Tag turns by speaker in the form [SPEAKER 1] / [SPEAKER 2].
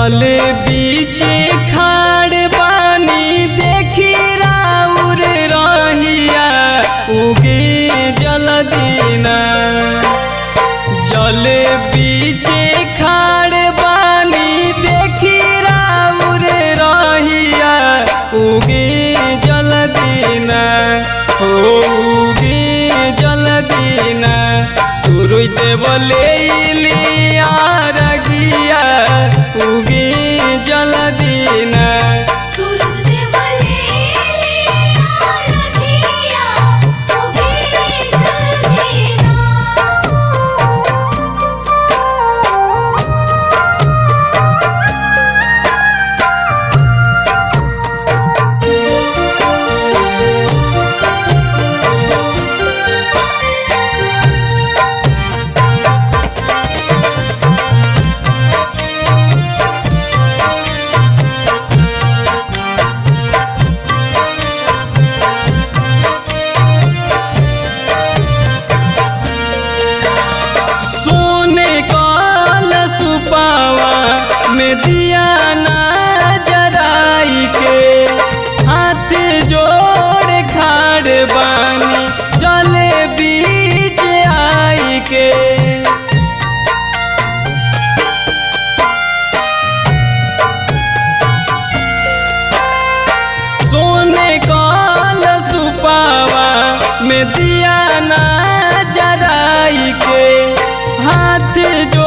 [SPEAKER 1] जल बीच खाड़ बानी देखी राउर रहिया उगे जल दीना जल बीच खाड़ बानी देखी राउर रहिया उगे जल दीना हो उगे जल दीना सूरज देव ले लिया रगिया उगे जल दीना
[SPEAKER 2] सूरज देव लेलिया रखिया उगे जल दीना
[SPEAKER 1] सोने काल सुपावा में दिया ना जराई के हाथ जोड़ खाड़ बानी जले बीच आई के सोने काल सुपावा में दिया ना जराई के हाथ जो